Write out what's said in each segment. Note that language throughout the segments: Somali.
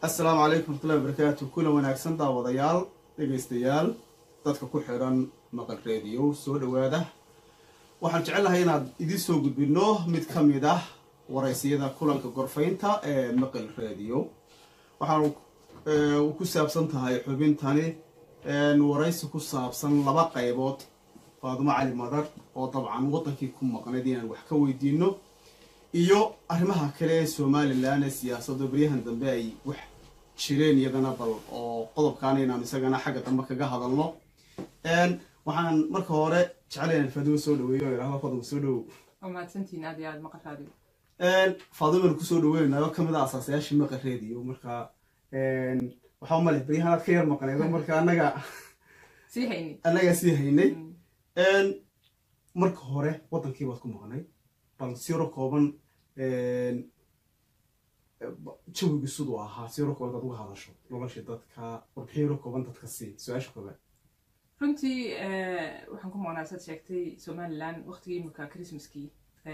assalaamu calaykum waraxmatullahi wabarakaatu kulan wanaagsan daawadayaal dhegaystayaal dadka ku xidhan maqal reediyo soo dhowaada waxaan jecelnahay inaad idiin soo gudbino mid ka mid ah waraysiyada kulanka gorfaynta ee maqal reediyo waxaan ku saabsan tahay xubintani waraysi ku saabsan laba qaybood faadumo cali madar oo dabcan waddankii ku maqnayd inaan wax ka weydiino iyo arrimaha kale ee somalilan ee siyaasadda baryahan dambe ay wax jireen iyadana bal oo qodobkaana inaan isagana xagga dambe kaga hadalno waxaan marka hore jeclay inaan faadumo soo dhaweeyo oo idhahdo faadumo soo dhawow waa mahadsantihiin aad iyo aad maqashaadi faadumaan kusoo dhaweynayo kamid ah asaasayaashii maqa reediyo marka waxaa umale baryahan aad ka yar maqnaydo marka annaga sii hayni annagaa sii haynay marka hore waddankii baad ku maqnay bal siro kooban jawigu siduu ahaa siro kooban aad uga hadasho noloshii dadka warbixiyaro kooban dadka sii su-aasha koobaad runtii waxaan ku maqnaa saad sheegtay somalilan waqtigii imika christmaskii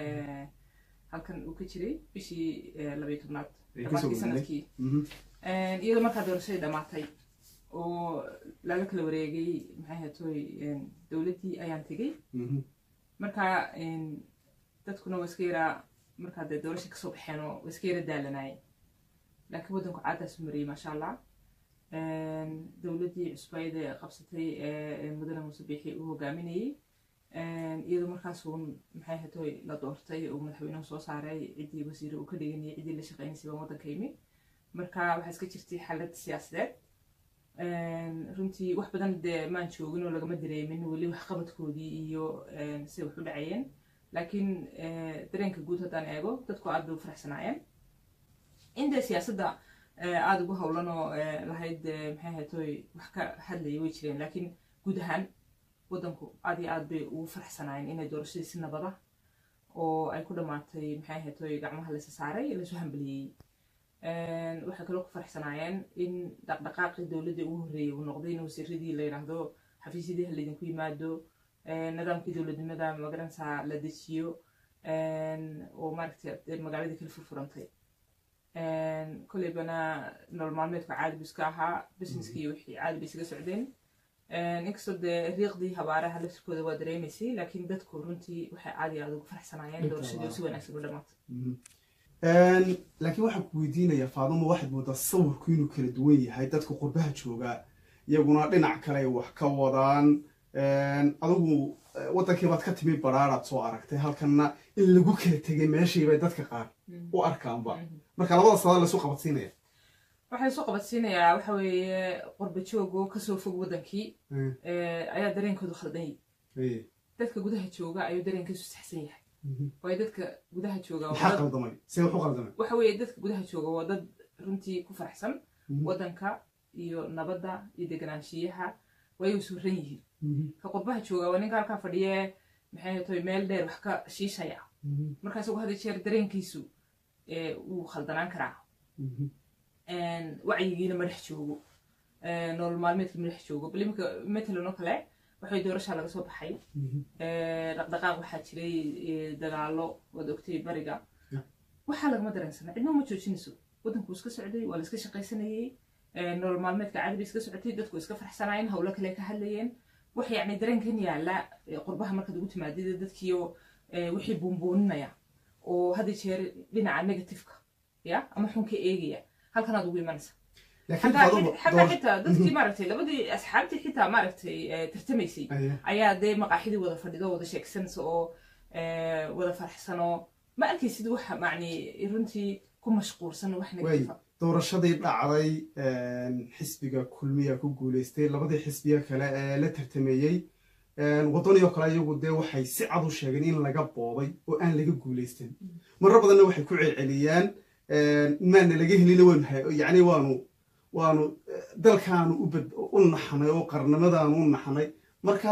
halkan uu ka jiray bishii labayo tobnaad dhamaadkii sanadkii iyadoo markaa doorashadii dhamaatay oo laga kala wareegay maxay hatoy dowladdii ayaan tegey marka dadkuna waa iska yaraa markaa dee doorasha kasoo baxeen oo waa iska yara daalanayeen laakiin waddanku caadaasu mariyey maasha allah dowladdii cusbayda qabsatay ee mudane muuse biixi uu hogaaminayey iyadoo markaasuun maxay hatoy la doortay uu madaxweynuhu soo saaray ciddii wasiire uu ka dhiganayay ciddii la shaqeynaysay baan waddanka imi marka waxaa iska jirtay xaalad siyaasadeed runtii wax badan dee maan joogin oo lagama dareemin weli waxqabadkoodii iyo siday wax u dhacayeen laakiin dareenka guud haddaan eego dadku aad bay u faraxsanaayeen indee siyaasadda aada ugu howlan oo lahayd maxay hatoy wax ka hadlaya way jireen laakiin guud ahaan waddanku aad iyo aad bay ugu faraxsanaayeen inay doorashadii si nabada oo ay ku dhammaatay maxay hatoy gacmaha laysa saaray laysu hambaliyey waxay kaloo ku faraxsanaayeen in dhaqdhaqaaqii dowladda ugu horreeyay uu noqday in wasiiradii la yidhaahdo xafiisyadii ha laydinku yimaado nidaamkii dowladnimada magaranaysaa la dejiyo oo maaragtay magaaladii kala furfurantay koleybana nolol maalmeedku caadi bu iska ahaa businesskii wixii caadi bay isaga socdeen inkastoo dee riiqdii habaaraha laftirkooda waa dareemaysay laakiin dadku runtii waxay caadi aad ugu faraxsanaayeen doorashadii oo si wanaagsan u dhamaatay laakiin waxaan ku weydiinayaa faadumo waxaad moodaa sawirku inuu kala duwan yahay dadka qurbaha joogaa iyaguna dhinac kale ay wax ka wadaan adigu waddankii baad ka timi baraaraad soo aragtay halkanna in lagu kala tegay meeshii bay dadka qaar u arkaanba marka labada sada laysu qabadsiinaya waxaa isu qabadsiinayaa waxa weeye qurba joogoo kasoo fog waddankii ayaa dareenkoodu khaldan yahay dadka gudaha jooga ayuu dareenkiisu saxsan yahay waayo dadka gudaha jooga maxaa qaldamay see wax u qaldamay waxa weeye dadka gudaha jooga waa dad runtii ku faraxsan waddanka iyo nabadda iyo deganaanshiyaha way u suuran yihiin ka qurbaha jooga waa ninka halkaa fadhiye maxay hatoy meel dheer wax ka shiishaya marka isagu had jeer dareenkiisu wuu khaldanaan karaa wacyigiina ma dhex joogo nolol maalmeedka ma dhex joogo bal imika matalan oo kale waxay doorashaa laga soo baxay dhaqdhaqaaq waxaa jiray dagaalo waad ogtay bariga waxaa lagama dareensana cidno ma joojinayso waddanku iska socday waa la iska shaqaysanayey nolol maalmeedka caadi bay iska socotay dadku iska farxsanaayeen howlo kale ka hadlayeen wax yacni dareenkan yaala qurbaha markaad ugu timaadida dadkiio wixii buunbuuninaya oo hadda jeer dhinaca negativeka ya ama xunka eegaya halkanaad ugu imanaysa xataa xitaa dadkii maaragtay labadii asxaabtii xitaa maaragtay tartamaysay ayaa dee maqaaxidii wada fadhido wada sheegsanaysa oo wada farxsanoo ma arkaysid wax macni runtii ku mashquulsan wax negativa doorashadii dhacday xisbiga kulmiya ku guuleystay labadii xisbiya kale ee la tartameeyey waddaniyo kale iyagu dee waxay si cad u sheegeen in laga boobay oo aan laga guuleystan marar badanna waxay ku celceliyaan maana laga helina waanu yacni waanu waanu dalkaanu u naxnay oo qarnimadaanu u naxnay marka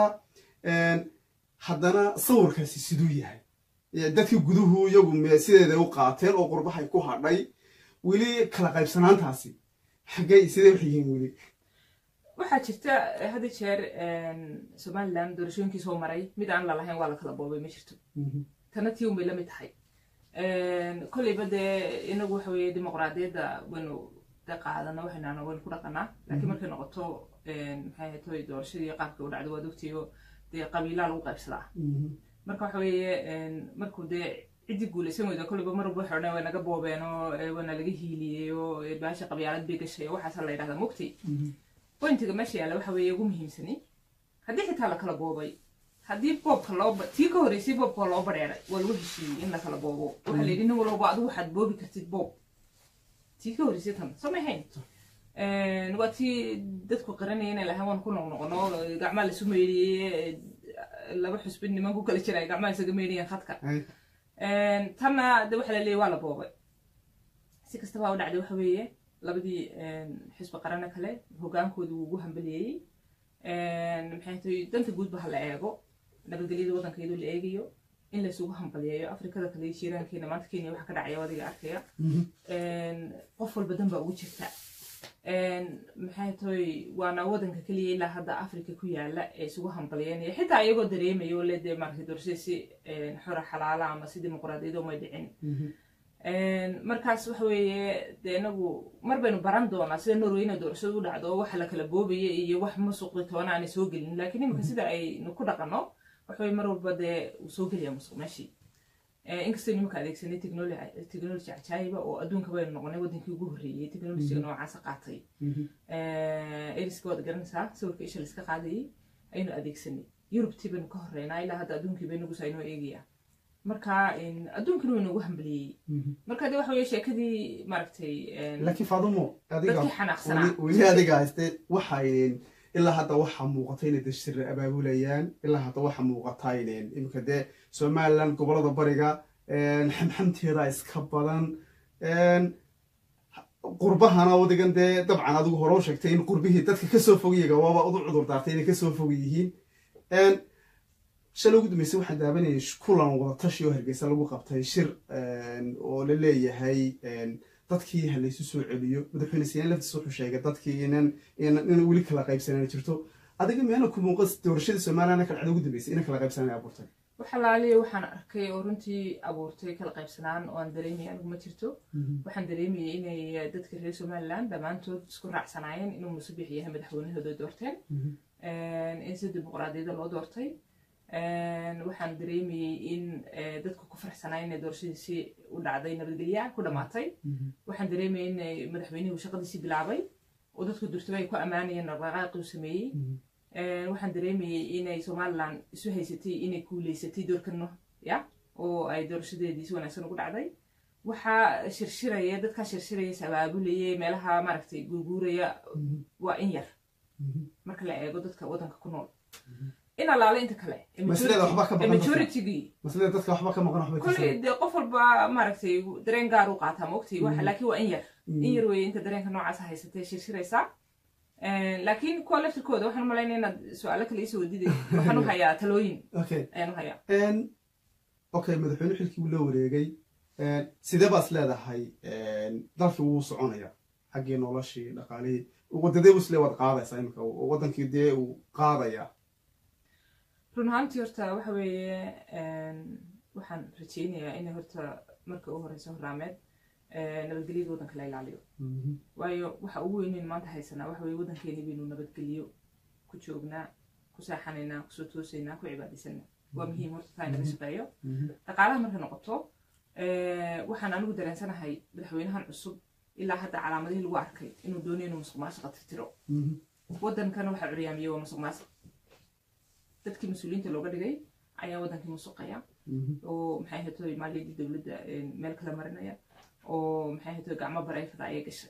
haddana sawirkaasi siduu yahay dadkii guduhu iyagu sideeda u qaateen oo qurbahay ku hadhay weli kala qaybsanaantaasi xaggay sidee wax yihiin weli waxaa jirta hadda jeer somalilan doorashooyinkii soo maray mid aan lalahayn waa la kala boobay ma jirto tana tii unbay la mid tahay kolleyba dee inagu waxa weeye dimuqraadiyadda waynu de qaadana waxaynaana waynu ku dhaqanaa laakiin markay noqoto maxay ahayd toy doorashadii qaabka u dhacdo waad ogtiyo dee qabiilaa lagu qaybsadaa marka waxa weeye markuu dee ciddii guulaysan weyda kolliba mar walba waxay odhan way naga boobeen oo waana laga hiiliyey oo baasha qabyaalad bay gashay oo waxaasa la yidhahdaa mugti pointiga meesha yaalla waxa weeye ugu muhiimsani haddii xitaa la kala boobay haddii boobka loo tii ka horreysay boobka loo badheeray waa lagu heshiiyey in la kala boobo waxaa la yidhi nin walba adigu waxaad boobi kartid boob tii ka horreysay tan soo ma ahayn waa tii dadku qaranaya inay lahaan waan ku noqnoqono gacmaa laisu meydhiyey laba xusbin niman ku kala jira gacmaa isaga meydhiyeen khadka tanna de waxa la leeyay waa la boobay si kastaba u dhacday waxa weeye labadii xisbi qarano kale hogaankooda wuu ugu hambaliyeeyey maxay tahay danta guudba ha la eego nabadgelyada waddanka iyadoo la eegayo in laysugu hambaliyeeyo afrikada kale jiiraankeena maanta kenya waxa ka dhacaya adiga arkaya qof walba dan baa ugu jirta maxay tahay waana waddanka keliya ilaa hadda africa ku yaala ee isugu hambaliyeynaya xitaa iyagoo dareemaya oo le dee maaragtay doorashada si xora xalaala ama si dimuqraadiyadoo may dhicin markaas waxa weeye dee inagu mar baynu baran doonaa sida norwayna doorashadu u dhacdo waxa la kala boobaya iyo wax musuqi toona aanay soo gelin laakiin iminka sida aynu ku dhaqano waxa weye mar walba dee uu soo gelaya musuq meeshii inkastoo nimanka adeegsanay technology cajaayiba oo adduunka baynu noqonay waddankii ugu horreeyey technologyga noocaasa qaatay eriska waad garanaysaa sawirka isha laiska qaadayay aynu adeegsanay yurubtii baynu ka horreynaa ilaa hadda adduunkii baynagus aynoo eegaya marka adduunkana waynu ugu hambaliyey marka de waxa weye sheekadii maaragtay laakiin faadumo dadkii xanaaqsanaa weli adiga hayste waxay ilaa hadda waxaa muuqata inay dashir abaabulayaan ilaa hadda waxaa muuqata iminka dee somaliland gobolada bariga xamxamteeda iska badan qurbahana wadigan dee dabcan adigu hore u sheegtay in qurbihii dadka kasoo fogyaga waaba udu cudur daartay inay kasoo fog yihiin shalay ugu dambeysay waxaan daabanayay kulan wadatashi oo hargeysa lagu qabtay shir oo la leeyahay dadkii ha laysu soo celiyo madaxweyne siyaan laftiis wuxuu sheegay dadkii inan in weli kala qaybsanaan jirto adiga meena ku muuqa doorashadii somaliland ka dhacda ugu dambeysay ina kala qaybsanaan abuurtay waxalaaliya waxaan arkay oo runtii abuurtay kala qaybsanaan oo aan dareemaya anigu ma jirto waxaan dareemayay inay dadka reer somaliland dhammaantood isku raacsanaayeen inuu musabix yahay madaxweynahooda doorteen in si dimuqraadiyada loo doortay waxaan dareemayey in dadku ku farxsanaa inay doorashadiisii u dhacday nabadgelya ku dhammaatay waxaan dareemayay inay madaxweynuhu shaqadiisii bilaabay oo dadku durtaba ay ku ammaanayeen dhaqdhaqaaqii uu sameeyey waxaan dareemayey inay somaliland isu haysatay inay kuuleysatay doorkano ya oo ay doorashadeedii si wanaagsan ugu dhacday waxaa shirshiraya dadkaa shirshiraya sabaabulaya meelaha maaragtay guurguuraya waa in yar marka la eego dadka waddanka ku nool in allaale inta kale majoritygii maslada dadka waxba ka maqan waxba kolley dee qof walba maaragtay dareen gaar u qaataa maogtay waxa laakiin waa in yar in yar weeye inta dareenka noocaas haysatay shirshiraysaa laakiin kuwa laftirkooda waxaan umalaynaya inaad su-aalo kale isoo wadiday waxaan u hayaa talooyin ayaan u hayaa okay madaxweyne xilkii wuu la wareegay sidee baas leedahay dalkii wuu soconaya xaggii noloshii dhaqaalihii wadadee buu isle waad qaadaysaa imika waddankii dee uu qaadaya run ahaantii horta waxa weeye waxaan rajaynayaa inay horta marka u horeysa horaameed nabadgelyada waddanka la ilaaliyo waayo waxa ugu weyneyn maanta haysanaa waxa weye waddankeeni baynu nabadgelyo ku joognaa ku saaxanaynaa kusoo toosaynaa ku cibaadaysanaa waa muhiim horta taa inaga shaqeeyo dhaqaalaha markay noqoto waxaan anigu dareensanahay madaxweynahan cusub ilaa hadda calaamadihii lagu arkay inuu doonayo inuu musuq maasuqa tirtiro waddankana waxaa curyaamiyey waa musuq maasuq dadkii mas-uuliyiinta looga dhigay ayaa waddankii musuqaya oo maxay ahaytoy maaliyadii dowladda meel kala marinaya oo maxay ahaytoy gacmo bareefada ayay gashay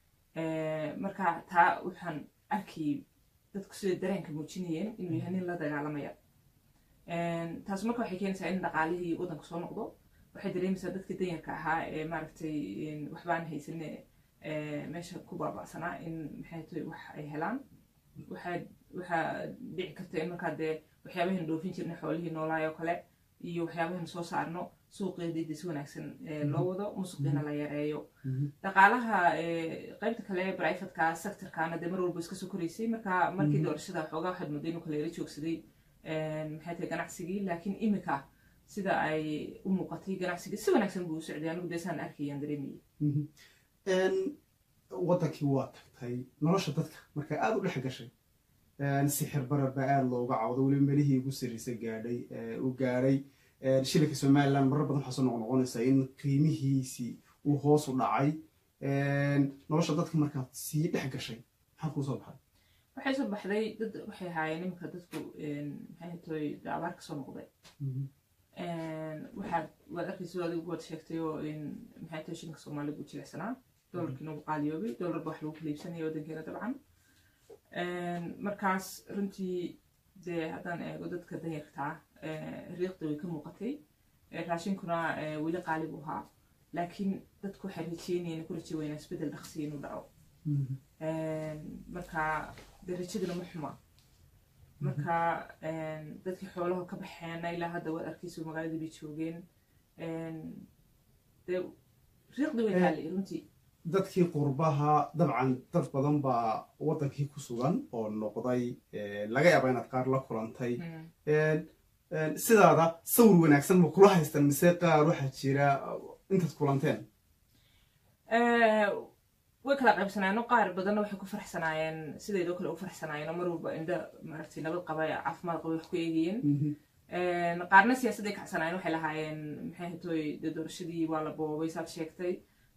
marka taa waxaan arkayay dadku siday dareenka muujinayeen inuu yahay nin la dagaalamaya taas marka waxay keenaysaa in dhaqaalihii waddanka soo noqdo waxay dareemaysaa dadkii danyarka ahaa ee maaragtay waxbaan haysane meesha ku baaba'sanaa in maxay ahaytoy wax ay helaan waxaa waxaa dhici karta in markaa dee waxyaabahan dhoofin jirnay xoolihii noolaayoo kale iyo waxyaabahan soo saarno suuqeedii si wanaagsan loo wado musuqiina la yareeyo dhaqaalaha qaybta kale brivatka sectorkana dee mar walba iska soo koraysay marka markii doorashada xoogaa waxaad mooday inuu kala yaro joogsaday maxay tahay ganacsigii laakiin imika sida ay u muuqatay ganacsigii si wanaagsan buu u socday anigu dee saan arkayaan dareemayay waddankii waa tagtay nolosha dadka markaa aada u dhex gashay sixir barar baa aada looga cawdo weliba melihii ugu sarreysa gaadhay u gaadhay shilinka somaliland marar badan waxaa soo noqnoqonaysaa in qiimihiisii uu hoos u dhacay nolosha dadka markaad sii dhex gashay maxaa kuu soo baxay waxay soo baxday dad waxay ahaayeen iminka dadku maxay hatoy abaar ka soo noqday waxaad waad arkaysa adigu waad sheegtay oo in maxay tahay shilinka soomaaliga u jilicsanaa dolarkiina ugu qaaliyoobay dolarba wax lagu kala iibsanaya waddankeena dabcan markaas runtii dee haddaan eego dadka danyartaa riiqda way ka muuqatay raashinkuna weli qaali buu ahaa laakiin dadku waxay rajeynayeen ku raje weynaa isbeddel dhaqsi inuu dhaco marka dee rajaduna ma xuma marka dadkii xoolaha ka baxeena ilaa hadda waad arkayso magaaladii bay joogeen dee riiqda way taallay runtii dadkii qurbaha dabcan dad badan baa waddankii ku sugan oo noqday laga yaaba inaad qaar la kulantay sidaada sawir wanaagsan ma kula haystaan mise qaar waxaa jira intaad kulanteen way kala qaybsanaayeen oo qaar badanna waxay ku farxsanaayeen sideedoo kale u farxsanaayeen oo mar walba indho maaragtay nabad qaba caafimaad qaba wax ku eegayeen qaarna siyaasadday kacsanaayeen waxay lahaayeen maxay hatoy dee doorashadii waa la boobay saad sheegtay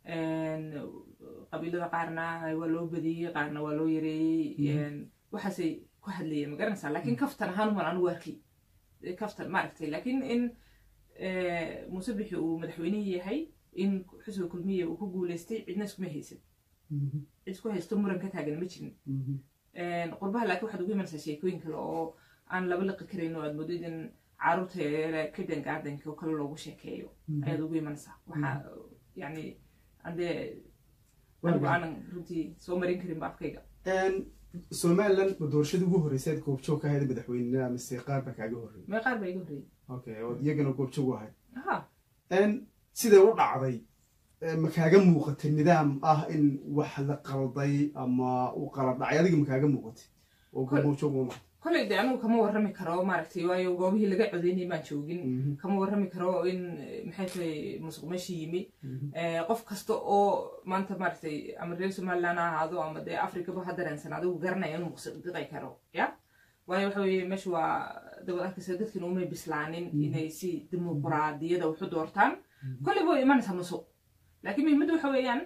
qabiilada qaarna waa loo badiyey qaarna waa loo yareeyey waxaasay ku hadlayeen ma garanaysaa laakiin kaftan ahaan uman anigu arkay kaftan maaragtay laakiin in muuse bixi uu madaxweynihii yahay in xusbiga kulmiya uu ku guuleystay cidna iskuma haysan cid isku haysto muran ka taagan ma jirin qurbaha laakiin waxaad ugu imanaysaa sheekooyin kale oo aan laba liqi karayn oo aad moodid in caruurta yareera kadan gardenka oo kale loogu sheekeeyo ayaad ugu imanaysaa waxaa yani andee anigu aanan runtii soo marin karinba afkayga somaliland ma doorashadii ugu horreysay aad goobjoog ka ahayd madaxweynenima mise qaar baa kaaga horreeyay mee qaar baa iga horreeyey okay oo iyagana goobjoog u ahayd ha siday u dhacday ma kaaga muuqatay nidaam ah in wax la qalday ama uu qalad dhacay adiga ma kaaga muuqatay oo goobjoog uma kolley de anigu kama warrami karo maaragtay waayo goobihii laga codeynay maan joogin kama warrami karo in maxay tahay musuq meeshii yimi qof kasta oo maanta maaragtay ama reer somaliland ha ahaado ama dee africaba ha dareensan adigu garanaya inuu muqsidiqi karo ya waayo waxa weeye meesha waa dabad arkaysa dadkina umay bislaanin inay si dimuqraadiyada waxu doortaan kolley way imanaysaa musuq laakiin muhiimadda waxa weeyaan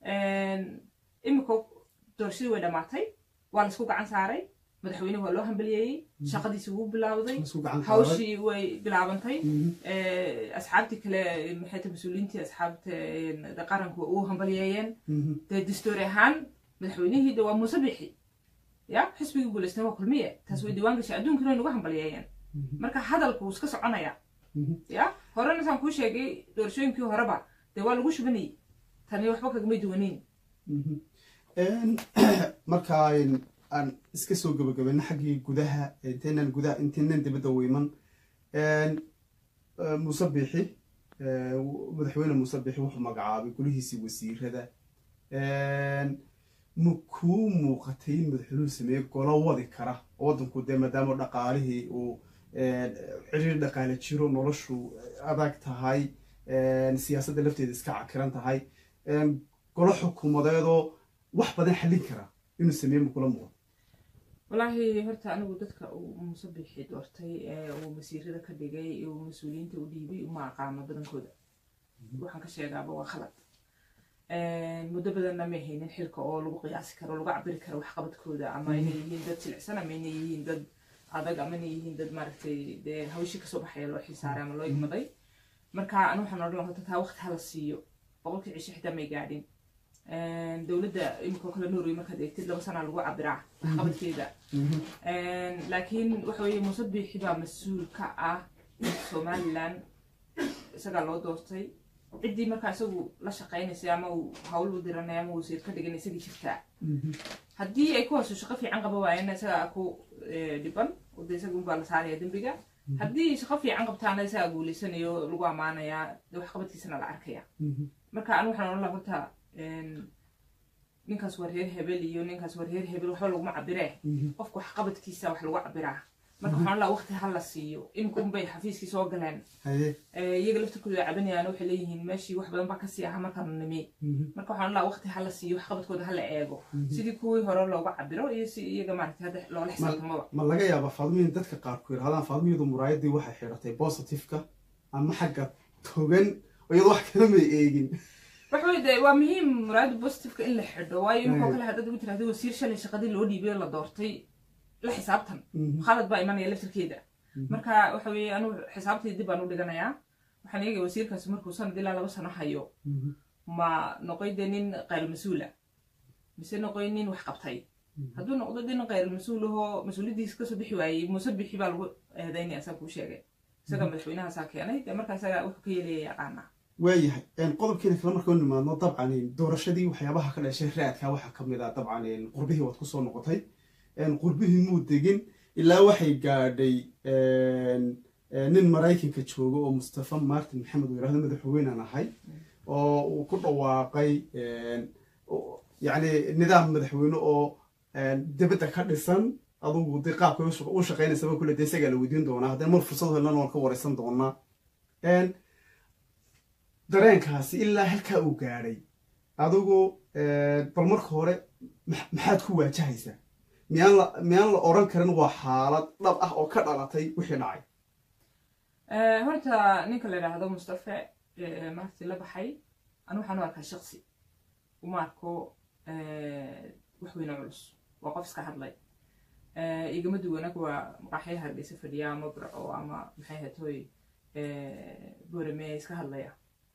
imika doorashadii way dhammaatay waa laisku gacan saaray madaxweyne waa loo hambaliyeeyey shaqadiisi wuu bilaawday hawshii way bilaabantay asxaabtii kale maxay ta mas-uuliyiintii asxaabta qaranku u hambaliyeeyeen dee dastoori ahaan madaxweynihii de waa muuse bixi ya xisbigii guuleystan waa kulmiye taas way diiwaan gashay adduunkana way nagu hambaliyeeyeen marka hadalku wuu iska soconaya ya horena saan kuu sheegay doorashooyinkii horeba dee waa lagu shubanayay tani waxba kagamay duwaneyn marka aan iska soo gabagabayno xaggii gudaha intaynan gudaha intaynan dibadda weyman muuse biixi madaxweyne muuse biixi wuxuu magacaabay golihiisii wasiirada ma kuu muuqatay in madaxweynuhu sameeye golo wadi kara waddanku dee maadaama dhaqaalihii uu ciriir dhaqaale jiro noloshu adag tahay siyaasadda lafteeda iska cakiran tahay golo xukuumadeedoo wax badan xallin kara inuu sameeye ma kula muuqato wallaahi horta anigu dadka uu muuse bixi doortay ee uu wasiirada ka dhigay ee uu mas-uuliyiinta u dhiibay uma aqaano badankooda waxaan ka sheegaaba waa khalad muddo badanna may haynin xilka oo lagu qiyaasi karo lagu cabiri karo waxqabadkooda ama inay yihiin dad jilicsan ama inay yihiin dad adag ama inay yihiin dad maaragtay dee hawshii kasoo baxaya loo xilsaaray ama loo igmaday marka anu waxaan odhan lahaa horta taa waqti hala siiyo boqolkii cisho xitaa may gaadhin dowladda imika kale norway markaad eegtid laba sanaa lagu cabiraa waxqabadkeeda laakiin waxa weeye muuse biixi baa mas-uul ka ah somaliland isagaa loo doortay ciddii markaa isagu la shaqaynaysay ama uu hawl u diranay ama wasiir ka dhigan isagii jirtaa haddii ay kuwaasu shaqo fiican qaba waayeenna isagaa ku dhiban oo de isaga unbaa la saaraya dembiga haddii shaqo fiican qabtaana isagaa guuleysanayo lagu ammaanayaa de waxqabadkiisana la arkaya marka anu waxaan odhan laha horta ninkaas waa reer hebel iyo ninkaas waa reer hebel waxba laguma cabiree qofka waxqabadkiisa wax lagu cabiraa marka waxaan laa waqti ha la siiyo inkunbay xafiiskii soo galeen haye iyaga laftirkooda ay cabanayaan waxay leeyihiin meeshii wax badan baa kasii aha markaanu nimi marka waxaan laa waqti ha la siiyo wax qabadkooda ha la eego sidii kuwii hore looga cabiro iyo si iyaga maaragtay hadda loola xisaabtamaba ma laga yaaba faadmiin dadka qaarku yidhahdaan faadmiyadu muraayadii waxay xidhatay positiveka ama xagga togan iyadoo wax kala may eegin waxa wey de waa muhiim muraayada positiveka in la xidho waayo inkoo kale haddaad ugu tirahda wasiir shalay shaqadii loo dhiibay oo la doortay la xisaabtan khalad baa imanaya laftirkeeda marka waxa weeye anugu xisaabtii dib baan u dhiganayaa waxaan eegaya wasiirkaasi markuu sanad ilaa laba sano hayo ma noqoy dee nin qayl mas-uula mise noqoy nin wax qabtay hadduu noqdo nin qayl mas-uul ahoo mas-uuliyaddiisa kasoo bixi waayey muuse bixi baa lagu eedaynaya asaa kuu sheegay isaga madaxweynahaasaa keenay dee markaa isaga wuxuu ka yeelaya yaqaanaa waayahay qodobkiina kale markau nimaadno dabcan doorashadii waxyaabaha ka dhashay raadka waxaa ka mid ah dabcan qurbihii waad kusoo noqotay qurbihii muu degin ilaa waxay gaadhay nin maraykanka jooga oo mustafa martin maxamed uu yirahdo madaxweynaan ahay oo uu ku dhawaaqay yacni nidaam madaxweyne oo dibadda ka dhisan adugu dee qaabka u shaqaynaysaba kule dee isagaa la weydiin doonaa haddana mar fursad helana waan ka wareysan doonaa dareenkaasi ilaa halkaa uu gaadhay adigu bal marka hore maxaad ku waajahaysaa miyaan la miyaan la odhan karin waa xaalad dhab ah oo ka dhalatay wixii dhacay horta ninka la yidhaahdo mustafe marti la baxay anu waxaan u arkaa shaksi uma arko wax weyne culus waa qof iska hadlay igama duwanag waa maqaaxyaha hargeysa fadhiya ama burco ama maxay hatoy borame iska hadlaya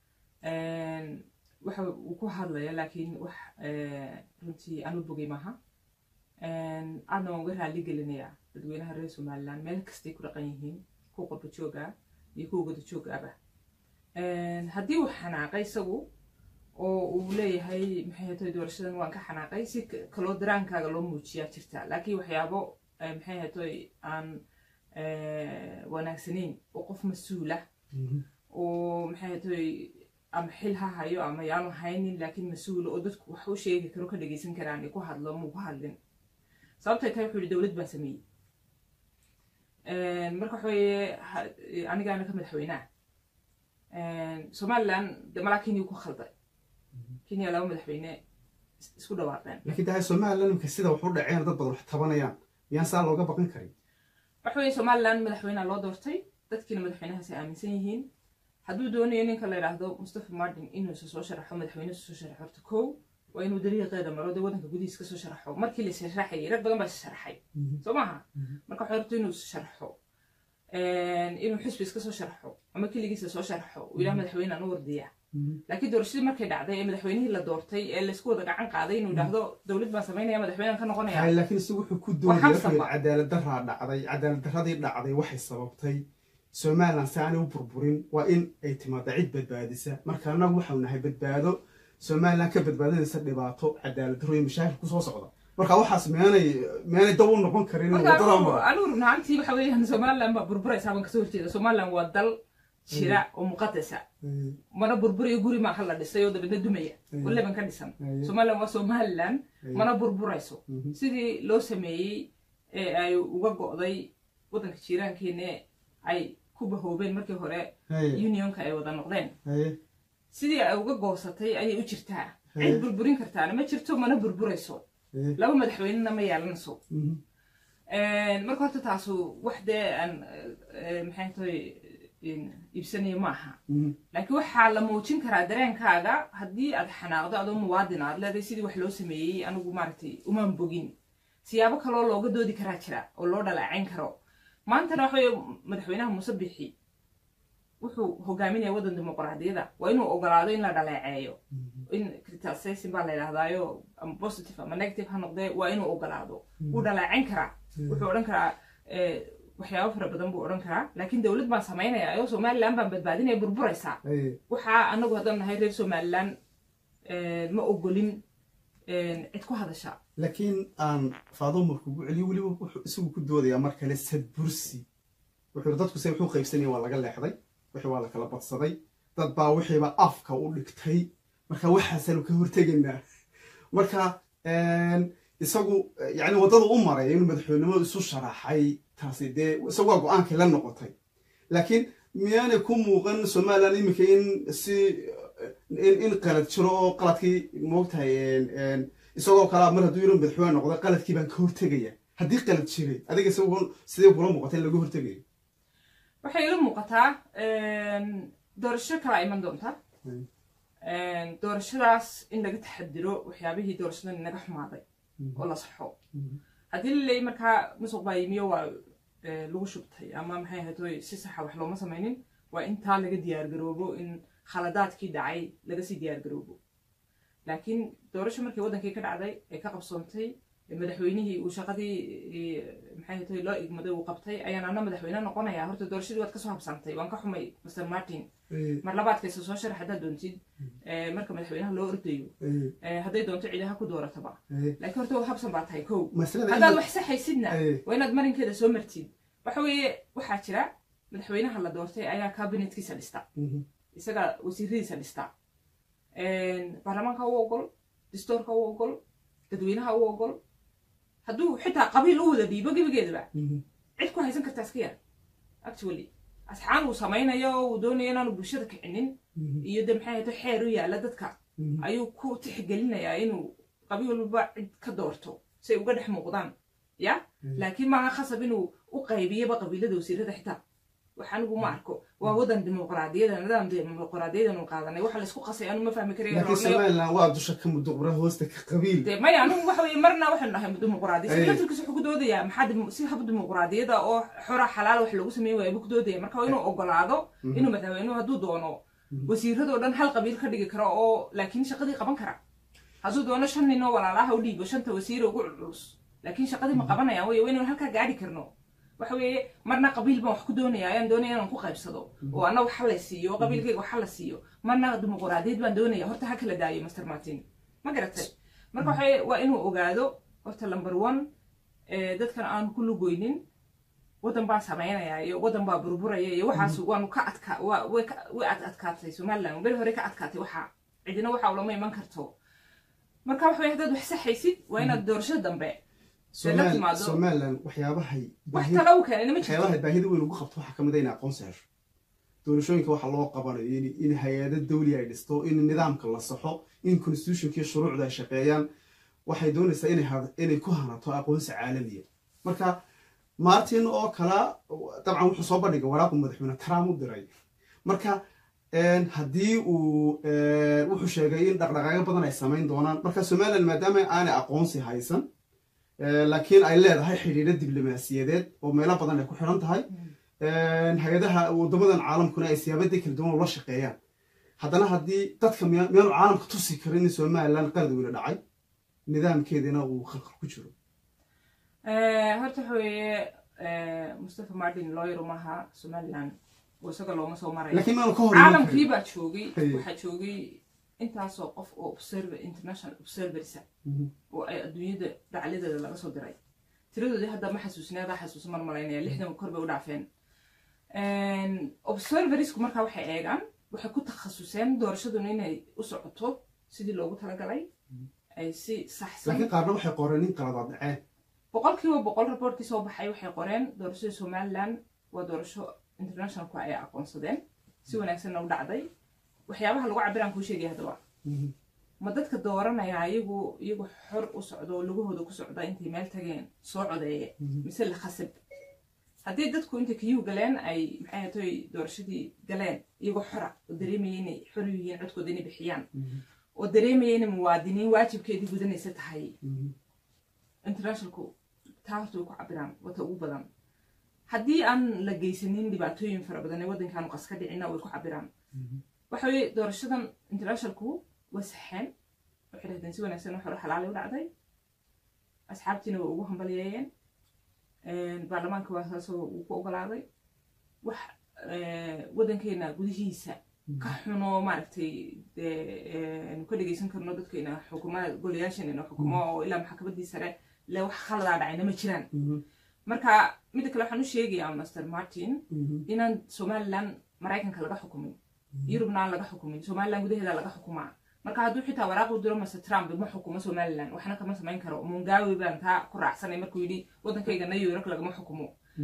waxa uu ku hadlaya laakiin wax runtii aan u bogay maaha aadna waan uga raali gelinayaa dadweynaha reer somaliland meel kastay ku dhaqan yihiin kuwa qurba jooga iyo kuwa wada joogaaba haddii uu xanaaqay isagu oo uu leeyahay maxay hatoy doorashadan waan ka xanaaqay si kaloo daraankaaga loo muujiyaa jirta laakiin waxyaabo maxay hatoy aan wanaagsanayn oo qof mas-uula oo maxay hatoy ama xil ha hayo ama yaanu haynin laakiin mas-uula oo dadku wax u sheegi karo ka dhegeysan karaan ay ku hadlo muu ku hadlin sababtay tahay wuxuu yihi dowlad baan sameeyey marka waxa weeye anigaana ka madaxweynaha somaliland de malaa kenya ku khalday kenya laba madaxweyne isku dhawaaqeen laakiin tahay somaliland imika sida wax u dhaceen dad badan wax tabanayaan miyaan saa looga baqan karin waxa weeye somaliland madaxweyneha loo doortay dadkiina madaxweynahaas ay aaminsan yihiin hadduu doonayo ninka la yidhaahdo mustafa martin inuusa soo sharaxo madaxweyne soo sharaxo horta kow waa inuu dariiqeeda maro dee waddanka gudihiis kasoo sharaxo markii la sharaxayay rag badan baa sharaxay soo maaha marka waxa horta inuu sharaxo inuu xisbi iska soo sharaxo ama keligiisa soo sharaxo uu yidhaha madaxweyne aan u wardiya laakiin doorashadii markay dhacday ee madaxweynihii la doortay ee laysku wada gacan qaaday inuu yidhaahdo dowlad baan samaynaya madaxweynean ka noqonaya laakiin isagu wuxuu ku doonaya cadaalad daraa dhacday cadaalad daradii dhacday waxay sababtay somaliland si aanay u burburin waa in ay timaada cid badbaadisa marka annagu waxau nahay badbaado somaliland ka badbaadinaysa dhibaato cadaalad daro iyo mashaakil kusoo socda marka waxaas meenay meenay dab u noqon karin anigu rubnaantii waxa weeyaan somaliland baa burburaysaa baan kasoo horjeeda somaliland waa dal jira oo muqadasa mana burburayo guri maaha la dhisay oo dabeedna dumaya waliban ka dhisan somaliland waa somaliland mana burburayso sidii loo sameeyey ee ay uga go'day waddanka jiiraankeena ay ku bahoobeen markii hore unionka ay wada noqdeen sidii ay uga goosatay ayay u jirtaa cid burburin kartaana ma jirto mana burburayso laba madaxweynena ma yeelanayso marka horta taasu wax dee aan maxay tahay iibsanayo ma aha laakiin waxaa la muujin karaa dareenkaaga haddii aad xanaaqdo adoo muwaadin aad leedahay sidii wax loo sameeyey anigu maaragtay umaan bogin siyaabo kaloo looga doodi karaa jira oo loo dhalaacayn karo maantana waxa weye madaxweynaha muuse bixi wuxuu hogaaminaya waddan dimuqraadiyada waa inuu ogolaado in la dhaleeceeyo in criticization baa la yidhahdaayo ama positive ama negative ha noqdee waa inuu ogolaado wuu dhaleecayn karaa wuxuu odhan karaa waxyaabo fara badan buu odhan karaa laakiin dowlad baan samaynaya ayoo somaliland baan badbaadinaya burburaysaa waxaa anagu haddaan nahay reer somaliland ma ogolin cid ku hadasha laakiin aan faado markuugu celiyo weliba wuxuu isagu ku doodayaa mar kale sad bursi wuxuu dadku se wuxuu qaybsanaya waa laga leexday wixii waa la kala badsaday dad baa wixiiba afka u dhigtay marka waxaasaanu ka hortegaynaa marka isagu yani waddada u maray inuu madaxweynenimo isu sharaxay taasi dee isagu waa go-aankii la noqotay laakiin miyaanay ku muuqan somalilan iminka in si in qalad jiro oo qaladkii moogtahay isagoo kalea mar hadduu inuu madaxweyne noqday qaladkii baan ka hortegaya haddii qalad jiray adiga isagu sidee kula muuqatay in laga hortegayo waxay ila muuqataa doorasho kalaa iman doonta doorashadaas in laga taxadiro waxyaabihii doorashadan inaga xumaaday oo la saxo haddii la leeyay markaa musuq baa yimiyo waa lagu shubtay ama maxay ahayd si saxa wax looma samaynin waa intaa laga diyaargaroobo in khaladaadkii dhacay laga sii diyaargaroobo laakiin doorasho markii waddankii ka dhacday ee ka qabsoontay madaxweynihii uu shaqadii maxay ahayd loo igmaday uu qabtay ayaan ana madaxweyne noqonaya horta doorashadii waad kasoo habsantay waan ka xumay master martin mar labaadkaysa soo sharax haddaad doontid marka madaxweynaha loo ordayo hadday doonto ciidaha ku doorataba laakiin horta habsan baa tahay kow haddaad wax saxaysidna waa inaad marinkeeda soo martid waxa weeye waxaa jira madaxweynaha la doortay ayaa kabinetkiisa dhista isaga wasiiradiisa dhista baarlamaanka u ogol distoorka u ogol dadweynaha u ogol hadduu xitaa qabiil u wada dhiibo gebigeedaba cid ku haysan kartaa iska yar actually asxaan uu samaynayo uu doonayo inaanu bulshada kicinin iyo de maxay ahayto xeer u yaalla dadka ayuu ku tixgelinayaa inuu qabiil walba cid ka doorto si ay uga dhex muuqdaan ya laakiin maaha khasab inuu u qaybiyaba qabiilada wasiirada xitaa wax anigu ma arko waa wadan dimuqraadiyada nidaam dimuqraadiyadan qaadanay waxa laysku qasay anu ma fahmi laakiin somalilan waa dusha ka muduqra hoosta ka qabiil de maya anigu waxa weye marna waxaynu nahay dimuqraadiya si laftirkiisa wuxuu ku doodayaa maxaa si hab dimuqraadiyada oo xora xalaal wax lagu sameyn waaya buu ku doodaya marka waa inuu ogolaado inuu madaxweynuhu hadduu doono wasiiradoo dhan hal qabiil ka dhigi karo oo laakiin shaqadii qaban kara hadduu doono shan nin oo walaalaha u dhiibo shanta wasiira ugu culus laakiin shaqadii ma qabanayaan wey waa inaynu halkaa gaadhi karno waxa weeye marna qabiil baan wax ku doonaya ayaan doonaya inaan ku qaybsado oo anna waxa la siiyo oo qabiilkayga waxa la siiyo marna dimuqraadiyad baan doonaya horta ha kala daayo master martin ma garatay marka waxa waa inuu ogaado horta number one dadkan aanu ku lugoynin waddan baa samaynaya iyo waddan baa burburaya iyo waxaas waanu ka adkaa way ad adkaatay somaliland beri hore ka adkaatay waxa cidina waxa ulama iman karto marka waxa weye haddaad wax saxaysid waa inaad doorashada dambe somalilan waxyaabahay wax tala u keenay ma jirto waxyaabahay baahida weyn ugu qabto waxaa kamid a inay aqoonsi hesho doorashooyinka waxa loo qabanayo in hay-ado dawli ay dhisto in nidaamka la saxo in constitutionkii shuruucda ay shaqeeyaan waxay doonaysaa inay ku hanato aqoonsi caalamiya marka martin oo kala dabcan wuxuu soo bandhigay waraaqu madaxweyne trump u diray marka haddii uu wuxuu sheegay in dhaqdhaqaaqyo badan ay samayn doonaan marka somalilan maadaama aanay aqoonsi haysan laakiin ay leedahay xidhiidho diblomaasiyadeed oo meelo badan ay ku xiran tahay hay-adaha waddamadan caalamkuna ay siyaabadii kala duwan ula shaqeeyaan haddana haddii dadka miyaanu caalamka tusi karin in somalilan qalad weyne dhacay nidaamkeedina uu khalqal ku jiro horta waxa weeye mustafa martin lawyer maaha somaliland oo isaga looma soo marayo laakiin maanu ka hor caalamkii baa joogay waxaa joogay intaasoo qof oo observer international observersa oo ay adduunyada dhacladeeda laga soo diray tiradoodii hadda ma xasuusina adaa xasuusa mar malaynaya lixdan kor bay u dhaafeen observerisku markaa waxay eegaan waxay ku takhasuseen doorashaduna inay u socoto sidii loogu talagalay ay si saxsan laakiin qaarna waxay qoreen in qaladaad dhaceen boqolkiiba boqol raboortkii soo baxay waxay qoreen doorashada somaliland waa doorasho internationalku ay aqoonsadeen si wanaagsanna u dhacday waxyaabaha lagu cabiraan kuu sheegaya haddaba ma dadka dooranaya iyagu iyagu xor u socdo oo lugahooda ku socda intay meel tageen soo codeeye mise la khasab haddii dadku intay kiyuu galeen ay maxay hatoy doorashadii galeen iyagoo xora oo dareemaya inay xor yihiin codkooda inay bixiyaan oo dareemaya inay muwaadiniin waajibkeedii gudanaysa tahay internationalku taa horta way ku cabiraan wata ugu badan haddii aan la geysanin dhibaatooyin fara badan ee waddankaanu qas ka dhicina way ku cabiraan waxa weye doorashadan internationalku way saxeen waxay dhahdeen si wanaagsan wax hore xalaalay u dhacday asxaabtiina way ugu hambalyeeyeen baarlamaanka waa saasoo uu ku ogolaaday wax waddankeena gudihiisa ka xuno maaragtay dee ka dhegeysan karno dadkeena xukuumada golayaasheena xukumo oo ilaa maxkamaddii sare le wax khaladaa dhacayna ma jiraan marka midda kale waxaan u sheegayaa master martin inaan somaliland maraykanka laga xukumin yurubna aan laga xukumin somaliland gudaheeda laga xukumaa marka hadduu xitaa waraaq u diro mase trump ma xukumo somaliland waxna kama samayn karo mungawi baan taa ku raacsanay markuu yidhi waddankayga new york lagama xukumo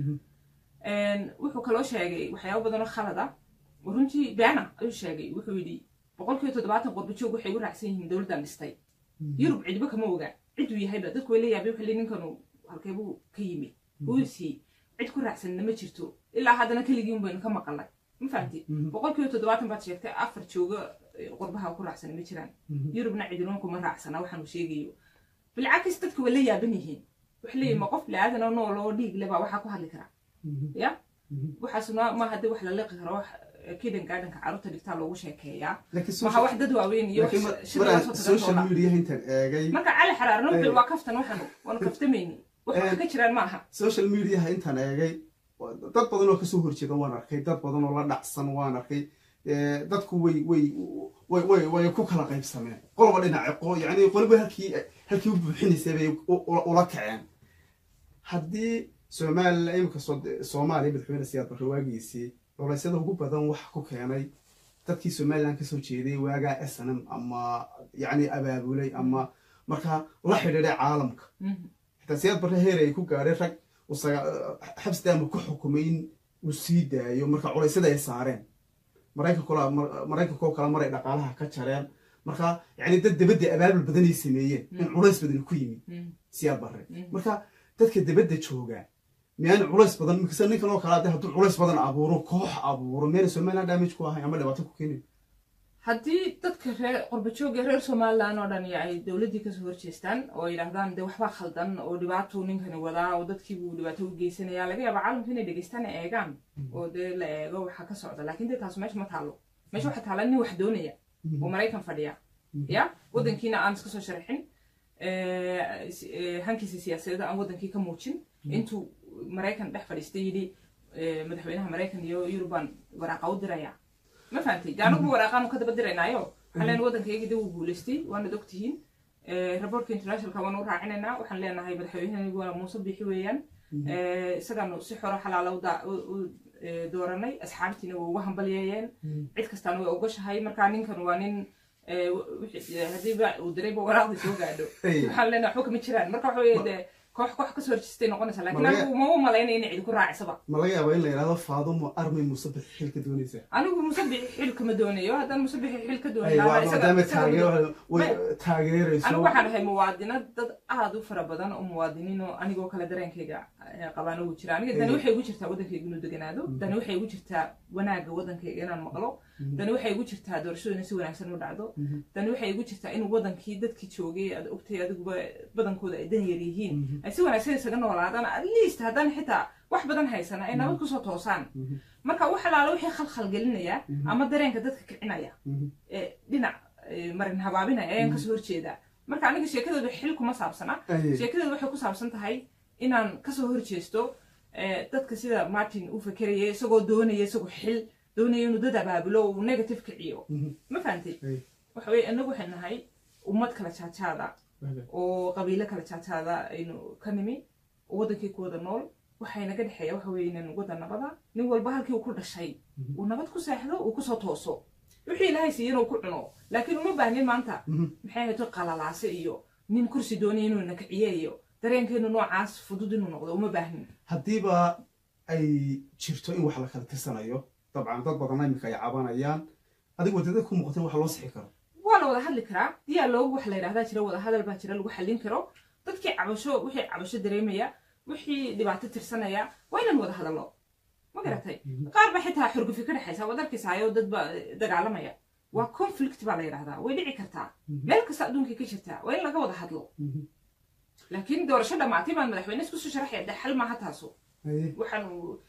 wuxuu kaloo sheegay waxyaabo badan oo khalad ah runtii beena ayuu sheegay wuxuu yidhi boqolkiiba toddobaatan qurbajoog waxay u raacsan yihiin dowladdan dhistay yurub cidba kama oga ciduu yahayba dadku way la yaabay waxay leeyihin ninkanu halkeebuu ka yimid buusii cid ku raacsanna ma jirto ilaa haddana keligii un baynu ka maqalnay ma fahamti boqolkiiba toddobaatan baad sheegtay afar jooga qurbaha ku raacsana ma jiraan yurubna cidinun kuma raacsana waxaanu sheegayo bilcakis dadku way la yaaban yihiin waxay leeyihin ma qof bilaadan oo nool oo dhiig le baa waxaa ku hadli karaa ya waxaasna ma haddii wax la liqi karo wax kidan gaadhanka carruurta dhigtaa loogu sheekeeyaa maha wax dad waaweyn iyo social media intaan eegay marka cali xaraarno wuxuu waa kaftan waxanu waanu kaftamayni wax wax ka jiraan ma aha social mediaha intaan eegay dad badan oo kasoo horjeeda waan arkay dad badan oo la dhacsan waan arkay dadku way way way way way ku kala qaybsameen qoloba dhinaca yani qoliba halkii halkii u buuxinaysay bay ula kaceen haddii somalilan imika soomaaliya madaxweyne siyaad barre waagiisii culaysyada ugu badan waxa ku keenay dadkii somalilan kasoo jeeday waagaa s n m ama yani abaabulay ama markaa la xidhiiday caalamka xitaa siyaad barre heer ay ku gaadhay rag xabsdaama ku xukumay in uu sii daayo marka culaysyada ay saareen maraykanko kale maray dhaqaalaha ka jareen marka yani dad dabadda abaabul badanay sameeyeen in culays badan ku yimid siyaad barre marka dadka dabadda jooga miyaan culays badan mikase ninkan oo kale hadduu culays badan abuuro koox abuuro miyana somaliland damage ku ahay ama dhibaato ku keenin haddii dadka reer qurbajooga reer somaliland oo dhan ay dowladdii kasoo horjeestaan oo yidhaahdaan de waxbaa khaldan oo dhibaatuu ninkani wadaa oo dadkiibuu dhibaato u geysanaya laga yaaba caalamka inay dhegeystaan ay eegaan oo dee la eego waxaa ka socda laakiin dee taas meesha ma taalo meesha waxaa taala nin wax doonaya oo maraykan fadhiya ya waddankiina aan iska soo sharaxin hankiisa siyaasadeed aan waddankii ka muujin intuu maraykan dhex fadhiistay yidhi madaxweynaha maraykan iyo yurubaan waraaqa u diraya ma fahamtay de anagu waraaqaanu ka daba diraynaayo waxaan leenahay waddankayagii de wuu guulaystay waanad ogtihiin raboortka internationalka waanu u raacinaynaa waxaan leenahay madaxweynahagu waa muuse bixi weeyaan isagaanu si xoro xalaala u dooranay asxaabtiina waa uga hambalyeeyeen cid kastaana way ogoshahay marka ninkan waa nin haddiiba uu dirayba waraaqdii soo gaadho waxaan leenahay waxba kama jiraan marka waxa weye de koox koox kasoo horjeestay noqonaysa lakin anigu ma u malaynaya inay cidi ku raacisaba ma laga yaaba in la yidhahdo faadumo armay musabix xil ka doonaysa anigu musabixi xil kama doonayo haddaan musabixi xil ka maadaama taageerayso anigu waxaan ahay muwaadinad dad aada u fara badan oo muwaadiniin oo anigoo kale dareenkayga qabaan ugu jira aniga dani waxay igu jirtaa waddankayga inuu deganaado dani waxay igu jirtaa wanaagga waddankayga inaan maqlo dani waxay igu jirtaa doorashadu inay si wanaagsan u dhacdo dani waxay igu jirtaa in waddankii dadkii joogay aad ogtay adiguba badankooda ay dan yar yihiin ay si wanaagsan isaga noolaadaan at least haddaan xitaa wax badan haysana ay nabad kusoo toosaan marka wax alaala wixii khalkhal gelinaya ama dareenka dadka kicinaya ee dhinac marin habaabinaya ayaan kasoo horjeedaa marka aniga sheekadooda xil kuma saabsana sheekadooda waxay ku saabsan tahay inaan kasoo horjeesto dadka sida martin u fekeraya isagoo doonaya isagoo xil doonaya inuu dad abaabulo uu negative kiciyo ma fahantay waxa weye inagu waxay nahay ummad kala jaajaada oo qabiilo kala jaajaada aynu ka nimi oo waddankii ku wada nool waxay naga dhexeeya waxa weye inaan wada nabada nin walba halkii uu ku dhashay uu nabad ku seexdo uu kusoo tooso wixii ilaahay siiyana uu ku cuno laakiin uma baahnin maanta maxay ahayto qalalaase iyo nin kursi doonaya inuu nakiciye iyo dareenkeenu noocaas fudud inuu noqdo uma baahnin haddiiba ay jirto in wax la kala tirsanayo dabcan dad badan iminka ay cabanayaan adigu wadada ku muuqatin wax loo sixi karo waa la wada hadli karaa dialoog wax la yidhahdaa jira wada hadal baa jira lagu xallin karo dadkii cabasho wixii cabasho dareemaya wixii dhibaato tirsanaya waa inaan wada hadallo ma garatay qaar ba xitaa xurgufi ka dhexaysa waad arkaysaayoo dad ba dagaalamaya waa conflict baa la yidhahdaa way dhici kartaa meel kasta adduunkay ka jirtaa waa in laga wada hadlo laakiin doorasho dhamaatay baan madaxweyne isku soo sharaxaya de xal maaha taaso waxaan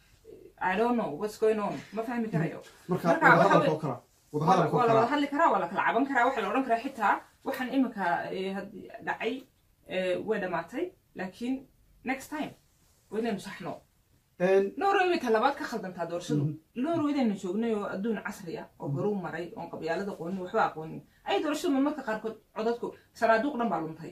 i don't know what's going on ma fahmi karayo marka wadahadalkoo kala wadahadalkoo waa la kala wada hadli karaa waa la kala caban karaa waxaa la odhan karaa xitaa waxaan iminka dhacay way dhamaatay laakiin next time waa inaynu saxno norway way talabaad ka khaldantaa doorashadu norway inaynu joognay oo adduun casri ah oo horuu maray oon qabyaalada aqoonin waxba aqoonin ay doorashadu marmarka qaarkood codadku sanaaduuq dhan baa luntay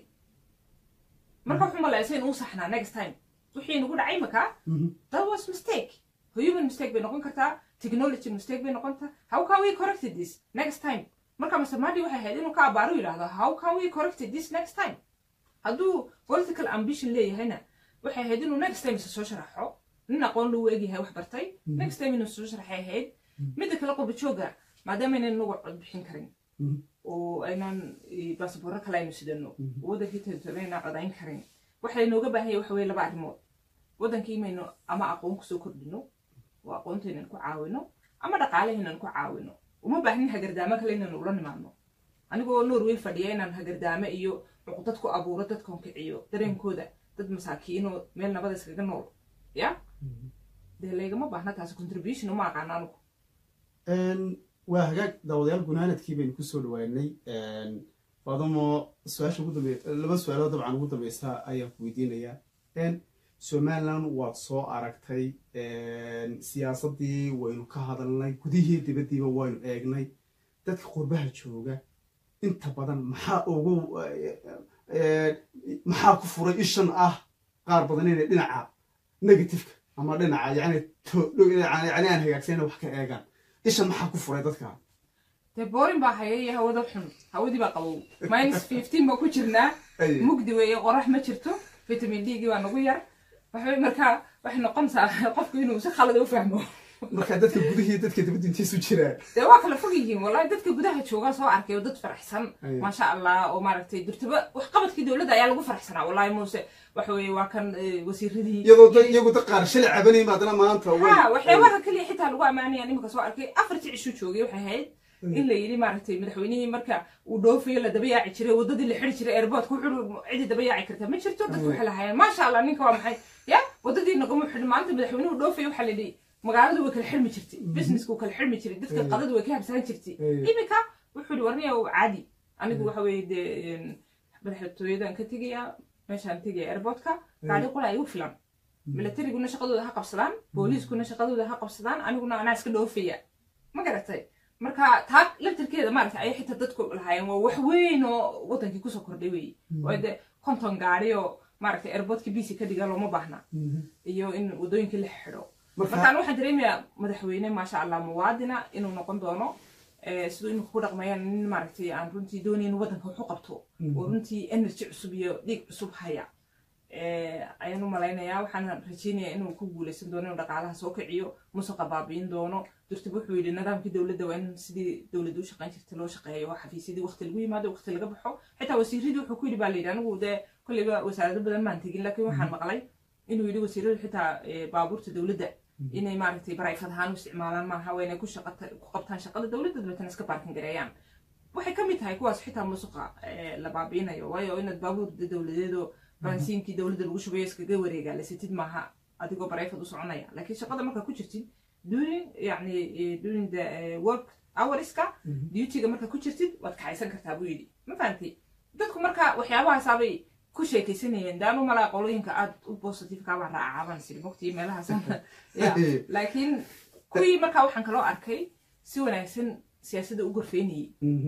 marka wuxuu malaysay in uu saxnaa next time wixii nagu dhacay makaa that was mistake human mistake bay noqon kartaa technology mistake bay noqon kartaa how can we correct this next time marka masamadi waxay ahayd inuu ka abaaro yidhahdo how can we correct this next time hadduu political ambition leeyahayna waxay ahayd inuu next time isa soo sharaxo nin aqoon lagu egyahay wax bartay next time inuu soo sharaxay ahayd midda kale qurba jooga maadaama aynan nagu cod bixin karin oo aynan basaboorro kale aynu sidano oo wadankii territorialna codayn karin waxa laynooga baahanya waxa weye laba arrimood wadankii maynu ama aqoon kusoo kordhino oo aqoontaynan ku caawino ama dhaqaalahaynan ku caawino uma baahnin hagardaamo kale inaynu ula nimaadno anigoo norway fadhiya inaan hagardaamo iyo cuqdad ku abuuro dadkan kiciyo dareenkooda dad masaakiinoo meel nabada iskaga nool ya dee laygama baahna taasi contribution uma aqaano anigu waa hagaag daawadayaal gunaanadkii baynu kusoo dhawaanay faadumo su-aasha ugu dambe laba su-aalood dabcan ugu dambeysa ayaan ku weydiinayaa somaliland waad soo aragtay siyaasaddii waynu ka hadalnay gudihii dibaddiiba waynu eegnay dadka qurbaha jooga inta badan maxaa ugu maxaa ku furay ishan ah qaar badan inay dhinaca negativeka ama dhinaca yani yani aan hagaagsanna wax ka eegaan ishan maxaa ku furay dadka dee boorin baa haya iyo hawada xun hawadii baa qabow minus fifteen baa ku jirnaa mugdi weeye qorax ma jirto vitamin d gii baa nagu yar waxbay markaa waxay noqonaysaa qofku inuu si khalada u fahmo marka dadka gudihii dadka dibadda intiisu jiraan dee waa kala fog yihiin wallahi dadka gudaha joogaa soo arkay oo dad faraxsan maasha allah oo maaragtay durtaba waxqabadkii dowladda ayaa lagu faraxsanaa wallahi muuse waxa weeye waa kan wasiiradii iyadoo dad iyagu dad qaar shalay cabanayay maadana maanta ha waxyaabaha kaliya xitaa lagu ammaanayaan iminka soo arkay afartii cishuu joogay waxay ahayd in la yidhi maaragtay madaxweynihii marka uu dhoofayo la daba yaaci jiray waddadii la xiri jiray airportka wuxuu cidi daba yaaci karta ma jirto dadku waxay lahaayeen maasha allah ninka waa maxay ya waddadii nagama xidhin maalinta madaxweynuhu dhoofayo waxaa la yidhi magaaladu way kala xirmi jirtay businessku kala xirmi jiray dadka qadadu way ka habsaan jirtay iminka wuxuu yidhi warniya caadi anigu waxa weeye dee madaxtooyadan ka tegayaa meeshaan tegaya airportka gaari qola igu filan milatariguna shaqadooda ha qabsadaan booliiskuna shaqadooda ha qabsadaan aniguna anaa iska dhoofaya ma garatay marka taa laftirkeeda maaragtay ayay xitaa dadku lahaayeen waa wax weyn oo wadankii kusoo kordhay weeye oo dee konton gaari oo maaragtay airportka bc ka dhiga looma baahna iyo in waddooyinkii la xidho markaan waxaan dareemayaa madaxweyne maasha allah muwaadina inuu noqon doono siduu imika ku dhaqmayaan nin maaragtay aan runtii doonayn waddanka wax u qabto oo runtii energy cusub iyo dhiig cusub haya ayaan u malaynayaa waxaan rajeynayaa inuu ku guuleysan doono inuu dhaqaalaha soo kiciyo musaqa baabi'in doono durtib wuxuu yidhi nidaamkii dowladda waa in sidii dowladda u shaqayn jirta loo shaqeeyo oo xafiisyadii waqti lagu yimaado waqti laga baxo xitaa wasiiradii wuxuu ku yidhi baa layidhi anigu dee kolleyba wasaarado badan maan tegin laakiin waxaan maqlay inuu yidhi wasiiradu xitaa baabuurta dowladda inay maaragtay barayfad ahaan u isticmaalaan maaha waa inay ku ku qabtaan shaqada dowladda dabeetana iska baarkin gareeyaan waxay ka mid tahay kuwaas xitaa musuqa la baabi'inayo waayo inaad baabuur dowladeedoo baransiinkii dowladda lagu shubayo iskaga wareegaa lasitid maaha adigoo barayfad u soconaya laakiin shaqada markaa ku jirtid during yani during the work hourska dutyga markaa ku jirtid waad kaxaysan kartaa buu yidhi ma fahantay dadku marka waxyaabahaasabay ku sheekaysanayeen daan u malaa qolooyinka aad u positivekaabaa raacaaban siri mogtii meelahaas laakiin kuwii markaa waxaan kaloo arkay si wanaagsan siyaasadda u gorfeynayay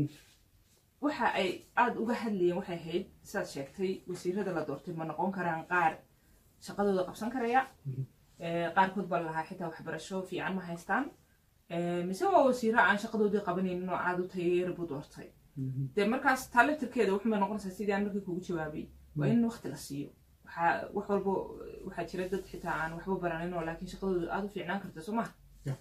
waxa ay aada uga hadlayeen waxay ahayd sidaad sheegtay wasiirada la doortay ma noqon karaan qaar shaqadooda qabsan karaya qaarkood baa lahaa xitaa waxbarasho fiican ma haystaan mise waa wasiiro aan shaqadoodii qabanaynin oo aada u tayeera buu doortay dee markaas taa laftirkeeda wuxuubay noqonaysaa sidii aan markii kugu jawaabay waa in waqti la siiyo waxaa wax walbo waxaa jira dad xitaa aan waxba baranin oo laakiin shaqadooda aada u fiicnaan karta soo maha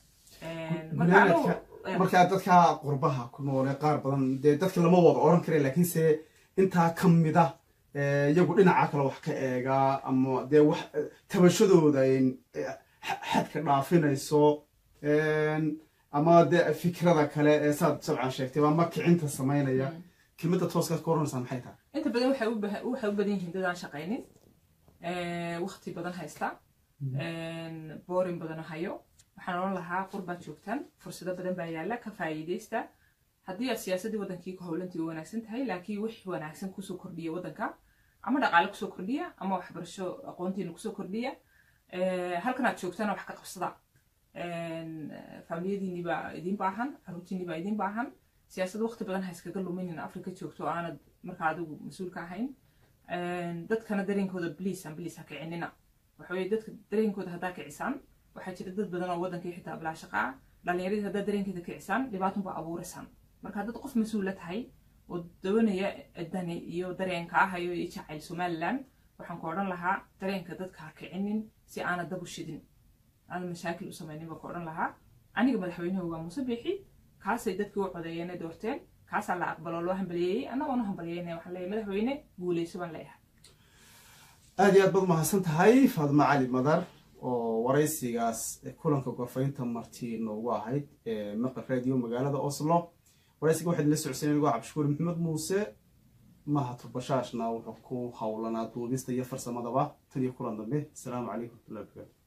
markaa dadka qurbaha ku noole qaar badan dee dadka lama wada oran kara laakiinse intaa ka mida iyagu dhinaca kale wax ka eegaa ama dee wax tabashadooda xadka dhaafinayso ama dee fikrada kale ee saad sabcan sheegtay ama kicinta samaynaya kelmadda tooskaad ka oranaysaa maxay tahay inta badan waxay u badan yihiin dad aan shaqaynin waqti badan haysta boorin badan hayo waxaan oran lahaa qurbaad joogtaan fursado badan baa yaalla ka faa'iidaysta haddii aad siyaasaddii waddankii ku howlantii u wanaagsan tahay laakiin wix wanaagsan kusoo kordhiya waddanka ama dhaqaale kusoo kordhiya ama waxbarasho aqoontiina kusoo kordhiya halkan aad joogtana wax ka qabsada faamiliyadiinii baa idiin baahan caruurtiinii baa idiin baahan siyaasad waqti badan ha iskaga luminin afrika joogto aanad markaa adigu mas-uulka ahayn dadkana dareenkooda bliis aan bliis ha kicinina waxaweye dadka dareenkooda haddaa kicisaan waxaa jira dad badan oo waddankii xitaa bilaa shaqaa dhalinyaradii haddaa dareenkeeda kicisaan dhibaatunbaa abuuraysaan marka dad qof mas-uula tahay oo doonaya dani iyo dareenka ahayo iyo jacayl somaliland waxaan ku odhan lahaa dareenka dadka ha kicinin si aana dab u shidin aana mashaakil u samaynin baan ku odhan lahaa aniga madaxweynuhu waa muuse biixi kaasay dadkii u codeeyeenay doorteen kaasaa la aqbaloo loo hambaliyeeyey annagoona hambaliyeyna waxaan leeyahay madaxweyne guuleyso baan leeyahay aada iyo aad baad mahadsan tahay faadma cali madar oo waraysigaas kulanka gorfaynta marti noogu ahayd ee maqal radio magaalada oslo waraysiga waxaad la socodsiin anigoo cabdishukuur maxamed muuse mahad bashaashna wuxuu ku howlanaa duubista iyo farsamadaba tan iyo kulan dambe asalaamu calaykum waraxmatullahi wabarakatu